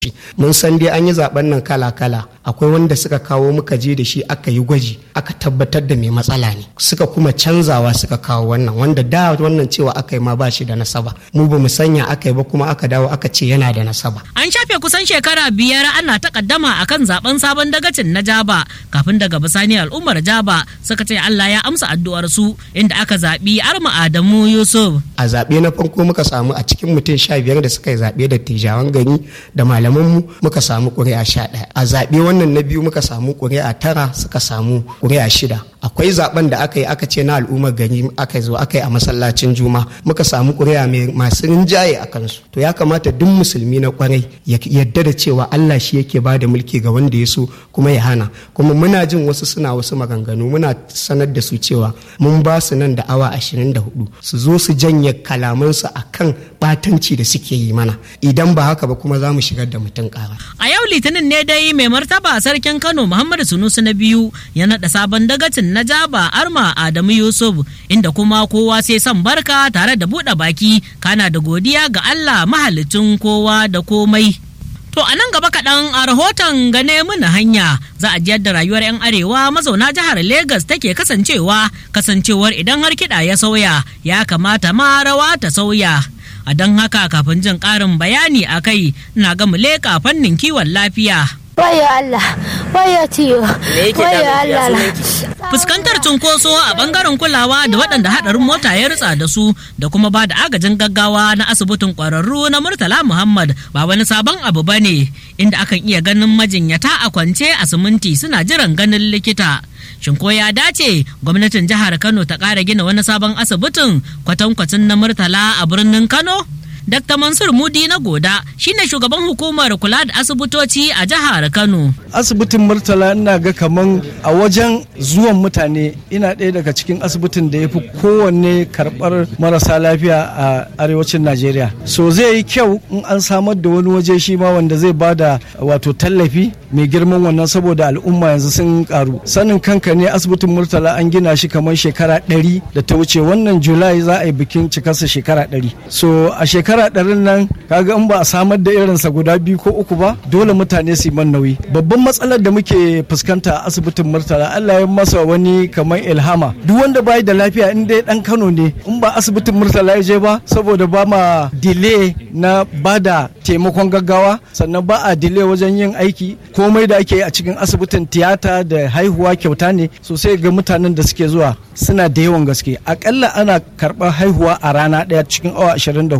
mun san dai an yi zaben nan kala-kala akwai wanda suka kawo muka je da shi aka yi gwaji aka tabbatar da mai matsala ne suka kuma canzawa suka kawo wannan wanda da wannan cewa aka yi ma ba shi da nasaba mu ba mu sanya aka yi ba kuma aka dawo aka ce yana da nasaba An shafe kusan shekara biyar ana takaddama akan zaben sabon dagacin na Jaba kafin daga bisani al'ummar Jaba suka ce Allah ya amsa addu'ar su inda aka zaɓi Arma Adamu Yusuf. a zaɓe na farko muka samu a cikin mutum sha biyar da suka yi zaɓe da tijawan gani da malamanmu muka samu ƙuri'a sha ɗaya a zaɓe wannan na biyu muka samu ƙuri'a tara suka samu ƙuri'a shida akwai zaɓen da aka yi aka ce na al'ummar gari aka zo aka yi a masallacin juma muka samu ƙuri'a mai masu rinjaye a kansu to ya kamata duk musulmi na kwarai ya yadda da cewa Allah shi yake ba da mulki ga wanda ya so kuma ya hana kuma muna jin wasu suna wasu maganganu muna sanar da su cewa mun ba su nan da awa 24 su zo su janye kalamansu akan batanci da suke yi mana idan ba haka ba kuma za mu shigar da mutum kara A yau Litinin ne dai mai martaba sarkin Kano Muhammadu Sunusi na biyu ya naɗa sabon dagacin na Jaba Arma Adamu Yusuf inda kuma kowa sai son barka tare da buɗe baki kana da godiya ga Allah mahalicin kowa da komai. To a nan gaba kaɗan a rahoton gane muna hanya za a jiyar da rayuwar 'yan arewa mazauna jihar Legas take kasancewa kasancewar idan har kiɗa ya sauya ya kamata ma rawa ta sauya. A don haka kafin jin ƙarin bayani a kai na ga mu leƙa fannin kiwon lafiya. Wayo Allah, wayo ciwo, wayo Allah. Fuskantar cunkoso a bangaren kulawa da waɗanda haɗarin mota ya ritsa da su da kuma ba da agajin gaggawa na asibitin ƙwararru na Murtala Muhammad ba wani sabon abu ba ne inda akan iya ganin majinyata a kwance a siminti suna jiran ganin likita. Shin ko ya dace gwamnatin jihar Kano ta ƙara gina wani sabon asibitin kwatankwacin na Murtala a birnin Kano? Dr. Mansur Mudi na Goda shine shugaban hukumar kula da asibitoci a jihar Kano. asibitin murtala ina ga kaman a wajen zuwan mutane ina ɗaya daga cikin asibitin da ya fi kowanne karɓar marasa lafiya a arewacin najeriya so zai yi kyau in an samar da wani waje shi ma wanda zai ba da wato tallafi mai girman wannan saboda al'umma yanzu sun karu sanin kanka ne asibitin murtala an gina shi kamar shekara ɗari da ta wuce wannan julai za a yi bikin cikarsa shekara ɗari so a shekara ɗarin nan kaga in ba a samar da irinsa guda biyu ko uku ba dole mutane su yi man nauyi babban matsalar da muke fuskanta a asibitin murtala Allah ya masa wani kamar ilhama duk wanda bai da lafiya in dai dan Kano ne in ba asibitin murtala ya je ba saboda ba ma delay na bada taimakon gaggawa sannan ba a delay wajen yin aiki komai da ake yi a cikin asibitin tiyata da haihuwa kyauta ne sosai ga mutanen da suke zuwa suna da yawan gaske akalla ana karɓar haihuwa a rana ɗaya cikin awa 24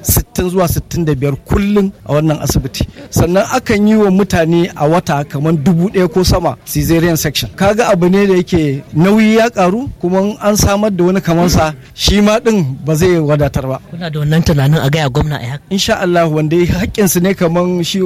60 zuwa 65 kullum a wannan asibiti sannan akan yi wa mutane a wata kamar dubu ɗaya ko sama caesarean section kaga abu ne da yake nauyi ya karu kuma an samar da wani kamansa shi ma din ba zai wadatar ba Kuna da wannan tunanin a gaya gwamna a haka? insha Allah wanda haƙƙinsu ne kamar shi